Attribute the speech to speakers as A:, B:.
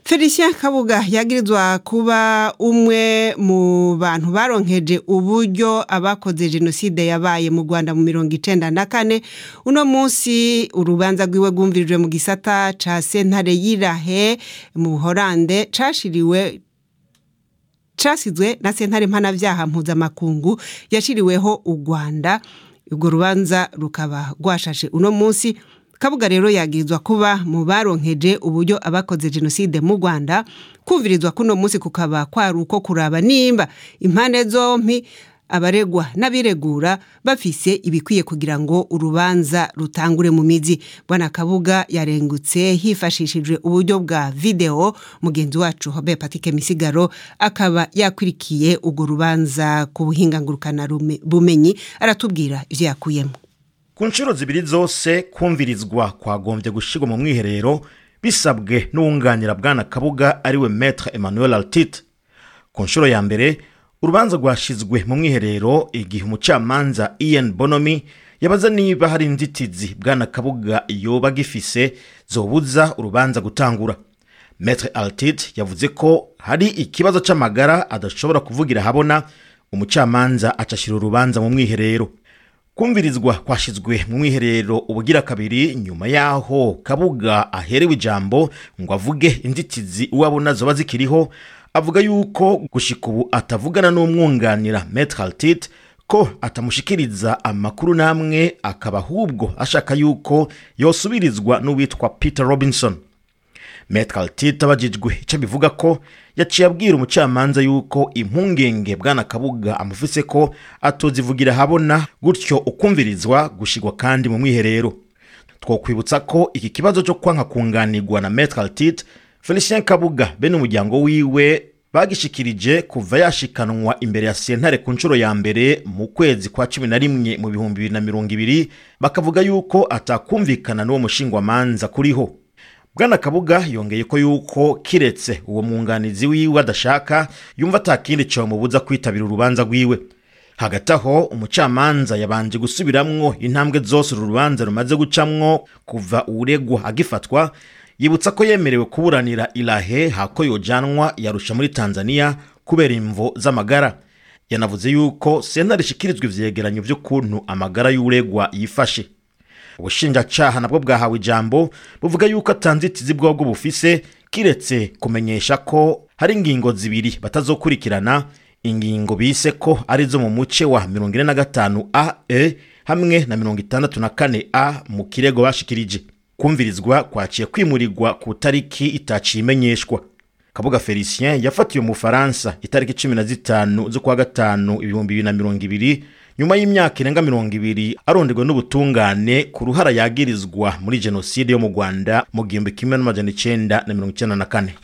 A: felicien kabuga yagirizwa kuba umwe mu bantu baronkeje uburyo abakoze jenoside yabaye mu rwanda mu mirongo icenda na kane uno munsi urubanza rwiwe rwumvirijwe mu gisata ca sentare y'irahe mu buhorande cashiriwe casizwe na sentare mpanavyaha mpuzamakungu yashiriweho u rwanda urwo rubanza rukaba rwashashe uno munsi kabuga rero yagirizwa kuba mu baronkeje uburyo abakoze jenoside mu rwanda kumvirizwa kuno munsi kukaba kwari uko kuraba nimba impande zompi abaregwa n'abiregura bafise ibikwiye kugira ngo urubanza rutangure mu mizi bwana kabuga yarengutse hifashishijwe uburyo bwa video mugenzi wacu hobe patike misigaro akaba yakurikiye urwo rubanza ku buhinga ngurukana bumenyi aratubwira ivyo yakuyemo
B: ku nshuro zibiri zose kumvirizwa kwagombye gushirwa mu mwiherero bisabwe n'uwunganira bwana kabuga ariwe maître emmanuel altit ku nshuro ya mbere urubanza rwashizwe mu mwiherero igihe umucamanza ian bonomi yabaza niba hari inzitizi bwana kabuga yoba gifise zobuza urubanza gutangura maître altit yavuze ko hari ikibazo c'amagara adashobora kuvugira habona umucamanza acashira urubanza mu mwiherero kumvirizwa kwashizwe mu mwiherero ubugira kabiri nyuma yaho kabuga aherewe ijambo ngo avuge inzitizi uwabona zoba zikiriho avuga yuko gushika ubu atavugana n'umwunganira maître altit ko atamushikiriza amakuru namwe akaba ahubwo ashaka yuko yosubirizwa n'uwitwa peter robinson maître altit abajijwe ico bivuga ko yaciye abwira umucamanza yuko impungenge bwana kabuga amufise ko atozivugira habona gutyo ukumvirizwa gushigwa kandi mu mwiherero twokwibutsa ko iki kibazo cyo kwanka kunganirwa na maître altit felicien kabuga bene umuryango wiwe bagishikirije kuva yashikanwa imbere ya sentare ku nshuro ya mbere mu kwezi kwa cumi na rimwe mu bihumbi bibiri na mirongo ibiri bakavuga yuko atakumvikana n'uwo mushingwamanza kuriho bwana kabuga yongeye ko yuko kiretse uwo mwunganizi wiwe adashaka yumva atakindi cyomubuza kwitabira urubanza rwiwe hagati aho umucamanza yabanje gusubiramwo intambwe zose uru rubanza rumaze gucamwo kuva uregwa agifatwa yibutsa ko yemerewe kuburanira irahe hako yojanwa yarusha muri tanzania kubera imvo z'amagara yanavuze yuko sentare ishikirizwa ivyegeranyo vy'ukuntu amagara y'uregwa yifashe ubushinjacaha nabwo bwahawe ijambo buvuga yuko atanzitizi bwobwo bufise kiretse kumenyesha ko hari ingingo zibiri batazokurikirana ingingo bise ko arizo mu muce wa 45 a e hamwe na 64 a mu kirego bashikirije kumvirizwa kwaciye kwimurirwa ku tariki itaciye imenyeshwa kabuga felicien yafatiwe mu faransa itariki 15 z'ukwa gatanu ibihumbi bibiri na mirongo ibiri nyuma y'imyaka irenga mirongo ibiri aronderwa n'ubutungane ku ruhara yagirizwa muri jenoside yo mu rwanda mu gihumbi kimwe n'amajana icenda na mirongo icenda na kane